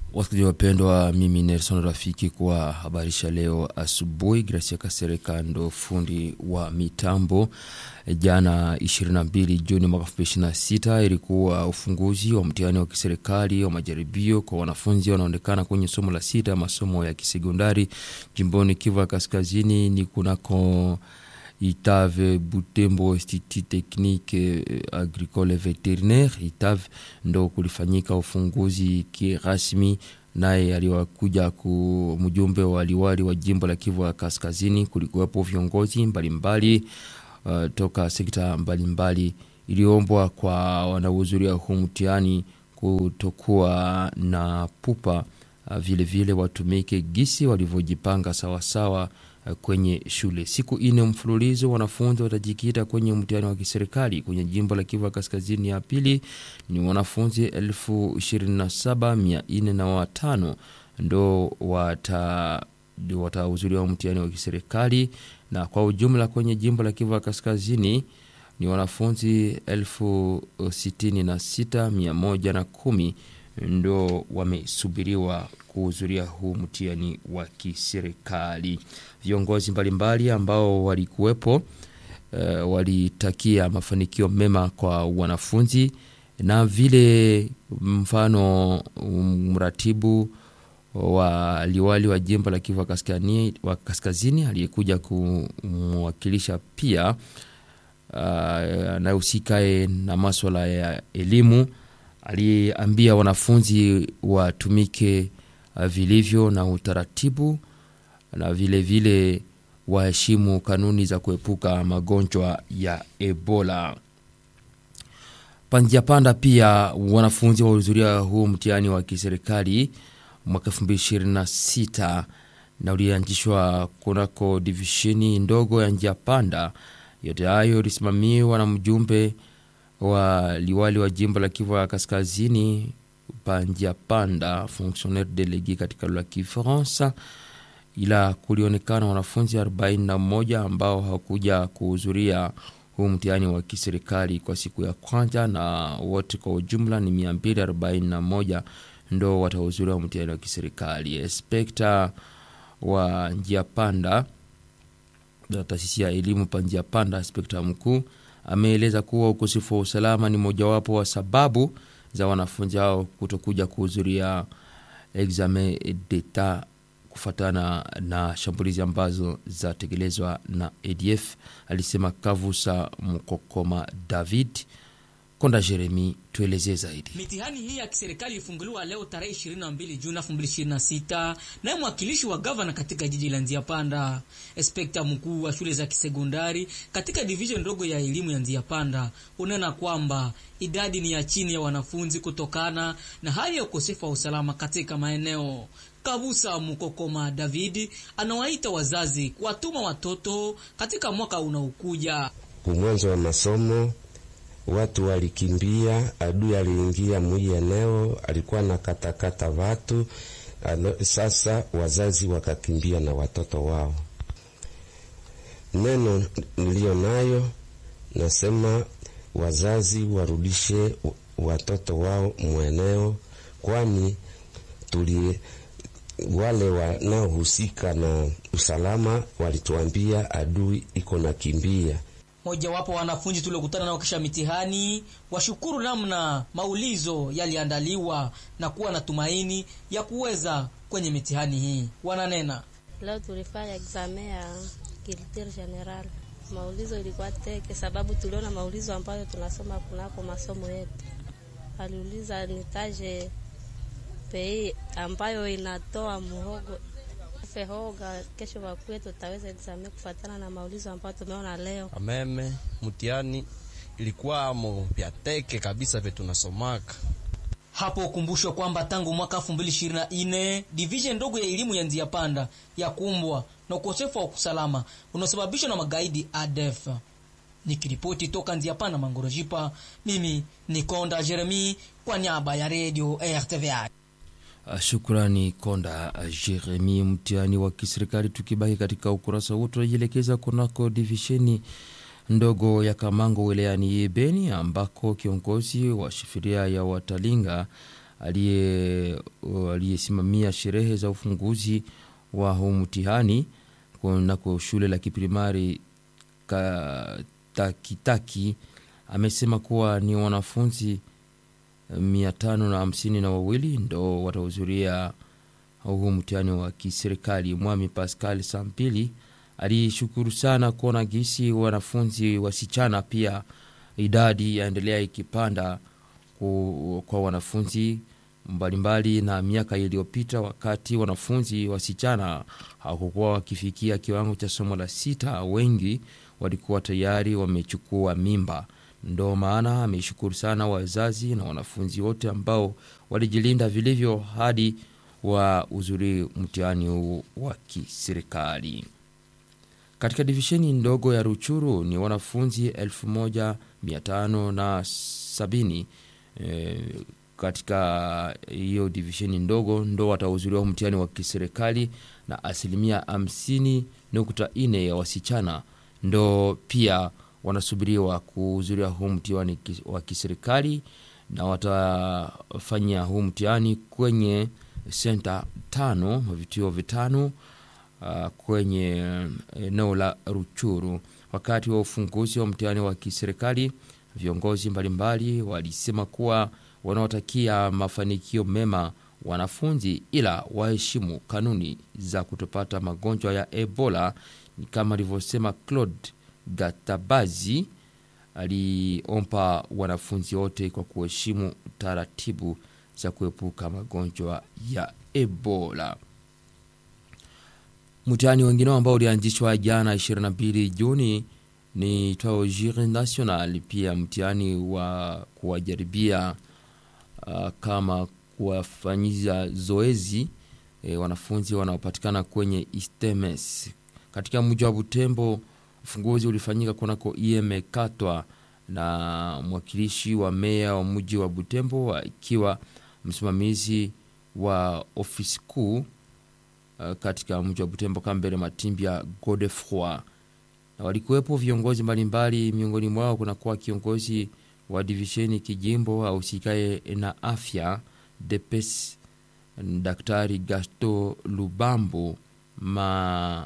Wasikilizaji wapendwa, mimi Nelson Rafiki kwa habarisha leo asubuhi. Gracia Kasereka ndo fundi wa mitambo. Jana 22 Juni mwaka 2026 ilikuwa ufunguzi wa mtihani wa kiserikali wa majaribio kwa wanafunzi wanaonekana kwenye somo la sita masomo ya kisekondari jimboni Kivu Kaskazini ni kunako Itave Butembo Institut Technique Agricole Veterinaire Itave ndo kulifanyika ufunguzi kirasmi, naye aliwakuja ku mjumbe wa liwali wa jimbo la Kivu ya Kaskazini. Kulikuwepo viongozi mbalimbali uh, toka sekta mbalimbali. Iliombwa kwa wanaohudhuria huu mtihani kutokuwa na pupa, uh, vilevile vile watumike gisi walivyojipanga sawasawa kwenye shule. Siku ine mfululizo wanafunzi watajikita kwenye mtihani wa kiserikali kwenye jimbo la Kivu Kaskazini. Ya pili ni wanafunzi elfu ishirini na saba mia nne na watano ndo watahudhuria mtihani wa kiserikali, na kwa ujumla kwenye jimbo la Kivu Kaskazini ni wanafunzi elfu sitini na sita mia moja na kumi ndo wamesubiriwa kuhudhuria huu mtihani wa kiserikali. Viongozi mbalimbali ambao walikuwepo uh, walitakia mafanikio mema kwa wanafunzi na vile mfano mratibu wa liwali wa jimbo la Kivu wa Kaskazini aliyekuja kumwakilisha pia anayehusikae uh, na maswala ya elimu aliambia wanafunzi watumike uh, vilivyo na utaratibu na vilevile waheshimu kanuni za kuepuka magonjwa ya Ebola. Panjia panda pia wanafunzi wahudhuria huu mtihani wa kiserikali mwaka 2026 na ulianzishwa kunako divisheni ndogo ya njia panda. Yote hayo ilisimamiwa na mjumbe wa liwali wa jimbo la Kivu ya Kaskazini panjia panda fonctionnaire delege katika lugha ya Kifaransa, ila kulionekana wanafunzi 41 ambao hawakuja kuhudhuria huu mtihani wa kiserikali kwa siku ya kwanza, na wote kwa ujumla ni 241 ndo watahudhuria mtihani wa kiserikali. Inspekta wa njia panda taasisi ya elimu pa njia panda, inspekta mkuu ameeleza kuwa ukosefu wa usalama ni mojawapo wa sababu za wanafunzi hao kutokuja kuhudhuria examen d'etat kufuatana na shambulizi ambazo zatekelezwa na ADF, alisema Kavusa Mkokoma David. Konda Jeremi, tuelezee zaidi. Mitihani hii ya kiserikali ilifunguliwa leo tarehe 22 Juni 2026 naye mwakilishi wa gavana katika jiji la Nzia Panda, inspekta mkuu wa shule za kisekondari katika division ndogo ya elimu ya Nzia Panda unena kwamba idadi ni ya chini ya wanafunzi kutokana na hali ya ukosefu wa usalama katika maeneo. Kabusa Mukokoma David anawaita wazazi kuwatuma watoto katika mwaka unaokuja. Kumwanzo wa masomo watu walikimbia, adui aliingia mwi eneo, alikuwa na katakata watu. Sasa wazazi wakakimbia na watoto wao. Neno niliyo nayo nasema wazazi warudishe watoto wao mweneo, kwani tuli wale wanaohusika na usalama walituambia adui iko na kimbia Mojawapo wanafunzi tuliokutana nao kisha mitihani washukuru namna maulizo yaliandaliwa na kuwa na tumaini ya kuweza kwenye mitihani hii. Wananena, leo tulifanya examen ya culture general. Maulizo ilikuwa teke, sababu tuliona maulizo ambayo tunasoma kunako masomo yetu. Aliuliza nitaje pei ambayo inatoa muhogo fehoga kesho wakuye tutaweza examen kufatana na maulizo ambayo tumeona leo. Ameme mtihani ilikuwa mo vya teke kabisa vye tunasomaka hapo. Ukumbushwe kwamba tangu mwaka 2024 division ndogo ya elimu ya Nzia Panda ya kumbwa na ukosefu wa usalama unaosababishwa na magaidi ADF. Nikiripoti toka Nzia Panda Mangorojipa, mimi ni Konda Jeremi kwa niaba ya Radio RTVI. Shukrani Konda Jeremi. Mtihani wa kiserikali, tukibaki katika ukurasa huu, tunajielekeza kunako divisheni ndogo ya Kamango wilayani Beni ambako kiongozi wa shifiria ya Watalinga aliyesimamia sherehe za ufunguzi wa huu mtihani kunako shule la kiprimari Takitaki amesema kuwa ni wanafunzi mia tano na hamsini na wawili ndo watahudhuria huu mtihani wa kiserikali. Mwami Pascal Sampili alishukuru sana kuona gisi wanafunzi wasichana pia idadi yaendelea ikipanda kwa wanafunzi mbalimbali na miaka iliyopita, wakati wanafunzi wasichana hawakukuwa wakifikia kiwango cha somo la sita, wengi walikuwa tayari wamechukua mimba. Ndo maana ameshukuru sana wazazi na wanafunzi wote ambao walijilinda vilivyo hadi wa uzuri mtihani huu wa kiserikali. Katika divisheni ndogo ya Ruchuru ni wanafunzi 1570 e, katika hiyo divisheni ndogo ndo watahudhuria mtihani wa kiserikali na asilimia 50.4 ya wasichana ndo pia wanasubiriwa kuhudhuria huu mtihani wa kiserikali na watafanya huu mtihani kwenye senta tano vituo vitano uh, kwenye eneo la Ruchuru. Wakati wa ufunguzi wa mtihani wa kiserikali, viongozi mbalimbali walisema kuwa wanaotakia mafanikio mema wanafunzi, ila waheshimu kanuni za kutopata magonjwa ya Ebola, kama alivyosema Claude Gatabazi. Aliomba wanafunzi wote kwa kuheshimu taratibu za kuepuka magonjwa ya Ebola. Mtihani wengine ambao ulianzishwa jana 22 Juni ni twao Jure National, pia mtihani wa kuwajaribia uh, kama kuwafanyiza zoezi e, wanafunzi wanaopatikana kwenye Istemes katika mji wa Butembo. Ufunguzi ulifanyika kunako IEM Katwa na mwakilishi wa meya wa mji wa Butembo akiwa msimamizi wa ofisi kuu uh, katika mji wa Butembo Kambere Matimbya Godefroy, na walikuwepo viongozi mbalimbali. Miongoni mwao kunakuwa kiongozi wa divisheni kijimbo ahusikaye na afya DPS Daktari Gasto Lubambo ma,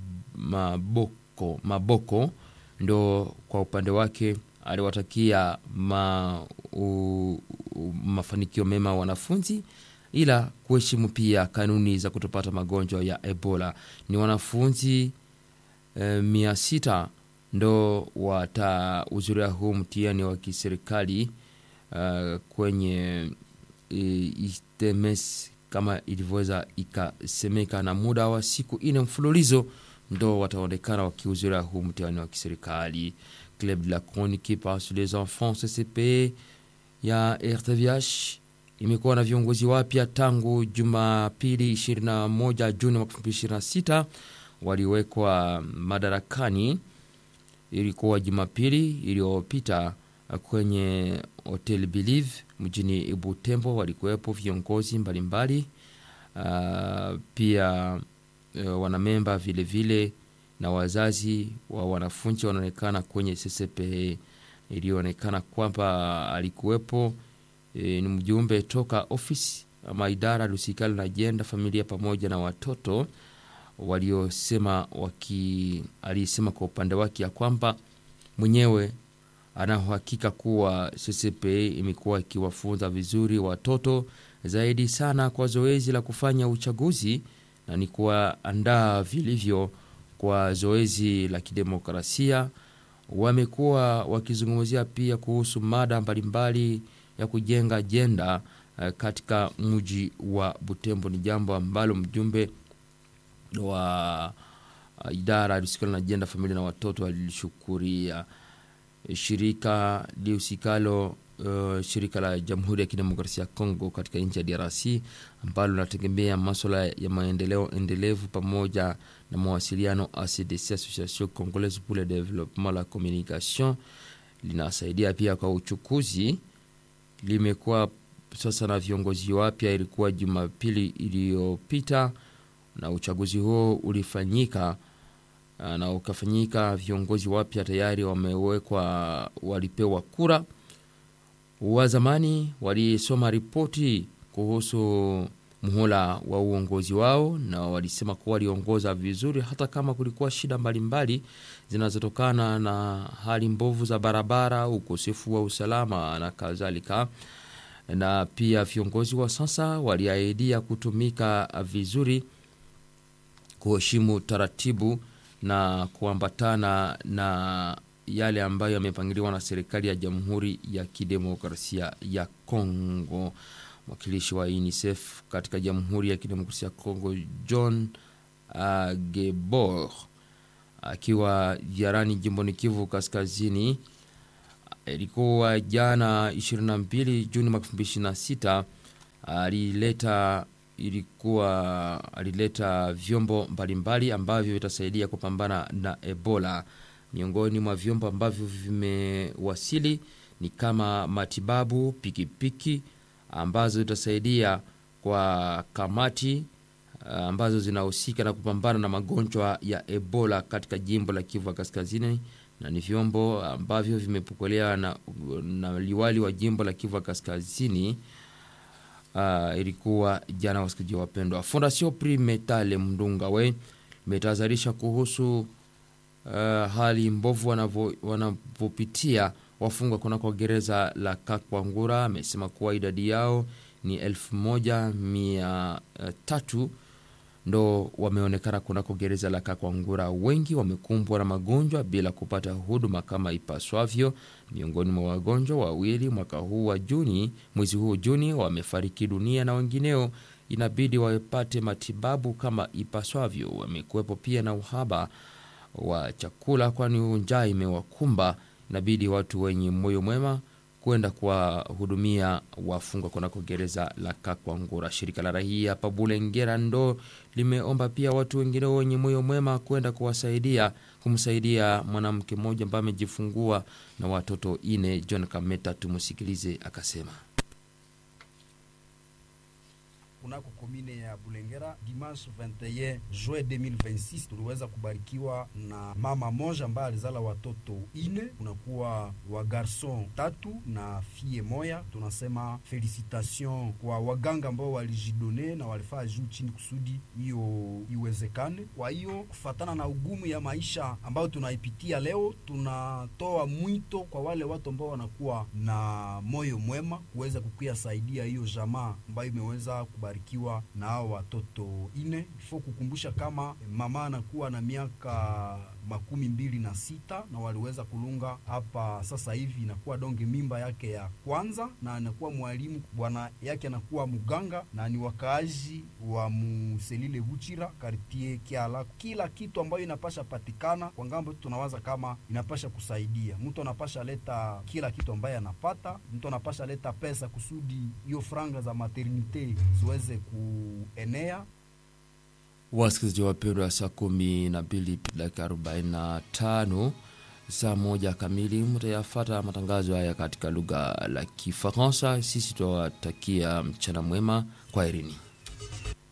maboko, maboko ndo kwa upande wake aliwatakia ma, u, u, mafanikio mema wanafunzi ila kuheshimu pia kanuni za kutopata magonjwa ya Ebola. Ni wanafunzi e, mia sita ndo watahudhuria huu mtihani wa kiserikali uh, kwenye e, Istemes kama ilivyoweza ikasemeka, na muda wa siku ine mfululizo ndo wataonekana wakihudhuria huu mtihani wa kiserikali. Club de la Chronique par les enfants CCP ya RTVH imekuwa na viongozi wapya tangu Jumapili 21 Juni mwaka 2026 waliwekwa madarakani. Ilikuwa Jumapili iliyopita kwenye Hotel Believe mjini Butembo, walikuwepo viongozi mbalimbali uh, pia uh, wanamemba vilevile na wazazi wa wanafunzi wanaonekana kwenye CCPE. Ilionekana kwamba alikuwepo e, ni mjumbe toka ofisi ama idara lusikali na ajenda familia pamoja na watoto waliosema waki, alisema kwa upande wake ya kwamba mwenyewe anahakika kuwa CCPE imekuwa ikiwafunza vizuri watoto zaidi sana kwa zoezi la kufanya uchaguzi na ni kuwaandaa vilivyo kwa zoezi la kidemokrasia. Wamekuwa wakizungumzia pia kuhusu mada mbalimbali ya kujenga ajenda uh, katika mji wa Butembo. Ni jambo ambalo mjumbe wa uh, idara lihusikalo na ajenda familia na watoto alilishukuria. Shirika lihusikalo uh, shirika la Jamhuri ya Kidemokrasia ya Kongo katika nchi ya DRC ambalo linategemea maswala ya maendeleo endelevu pamoja na mawasiliano ACDC, Association Congolaise pour le Développement la Communication, linasaidia pia kwa uchukuzi. Limekuwa sasa na viongozi wapya, ilikuwa Jumapili iliyopita na uchaguzi huo ulifanyika na ukafanyika. Viongozi wapya tayari wamewekwa, walipewa kura. Wa zamani walisoma ripoti kuhusu muhula wa uongozi wao, na walisema kuwa waliongoza vizuri hata kama kulikuwa shida mbalimbali zinazotokana na hali mbovu za barabara, ukosefu wa usalama na kadhalika. Na pia viongozi wa sasa waliahidia kutumika vizuri, kuheshimu taratibu na kuambatana na yale ambayo yamepangiliwa na serikali ya Jamhuri ya Kidemokrasia ya Kongo. Mwakilishi wa UNICEF katika Jamhuri ya Kidemokrasia ya Kongo John uh, Gebor akiwa ziarani jimboni Kivu Kaskazini, ilikuwa jana 22 Juni mwaka 2026 alileta ilikuwa alileta vyombo mbalimbali ambavyo vitasaidia kupambana na Ebola. Miongoni mwa vyombo ambavyo vimewasili ni kama matibabu, pikipiki ambazo zitasaidia kwa kamati ambazo zinahusika na kupambana na magonjwa ya Ebola katika jimbo la Kivu Kaskazini, na ni vyombo ambavyo vimepokelewa na, na liwali wa jimbo la Kivu Kaskazini. Uh, ilikuwa jana, wasikizaji wapendwa. Fondation Prix Metale Mdungawe imetahadharisha kuhusu uh, hali mbovu wanavyopitia wafungwa kunako gereza la Kakwangura. Amesema kuwa idadi yao ni elfu moja mia tatu ndo wameonekana kunako gereza la Kakwangura. Wengi wamekumbwa na magonjwa bila kupata huduma kama ipaswavyo. Miongoni mwa wagonjwa wawili mwaka huu wa Juni, mwezi huu Juni, wamefariki dunia na wengineo inabidi wapate matibabu kama ipaswavyo. Wamekuwepo pia na uhaba wa chakula, kwani njaa imewakumba. Inabidi watu wenye moyo mwema kwenda kuwahudumia wafungwa kunako gereza la Kakwangura. Shirika la raia hapa Bulengera ndo limeomba pia watu wengine wenye moyo mwema kwenda kuwasaidia kumsaidia mwanamke mmoja ambaye amejifungua na watoto ine. John Kameta, tumusikilize akasema. Kunako komine ya Bulengera dimanche 21 juin 2026 tuliweza kubarikiwa na mama moja ambaye alizala watoto ine, kunakuwa wa garson tatu na fie moya. Tunasema felicitation kwa waganga ambao walijidone na walifaa juu chini kusudi hiyo iwezekane. Kwa hiyo kufatana na ugumu ya maisha ambayo tunaipitia leo, tunatoa mwito kwa wale watu ambao wanakuwa na moyo mwema kuweza kukia saidia hiyo jamaa ambayo imeweza kubarikiwa na hao watoto ine. Ifo kukumbusha kama mama anakuwa na miaka makumi mbili na sita na waliweza kulunga hapa sasa hivi, inakuwa donge mimba yake ya kwanza, na anakuwa mwalimu, bwana yake anakuwa mganga, na ni wakaaji wa Muselile Buchira kartie Kiala. Kila kitu ambayo inapasha patikana kwa ngambo, tunawaza kama inapasha kusaidia mtu, anapasha leta kila kitu ambaye anapata mtu, anapasha leta pesa kusudi hiyo franga za maternite ziweze kuenea. Wasikilizaji wapendwa, saa kumi na mbili dakika arobaini na tano saa moja kamili mtayafata matangazo haya katika lugha la Kifaransa. Sisi tunawatakia mchana mwema, kwa herini.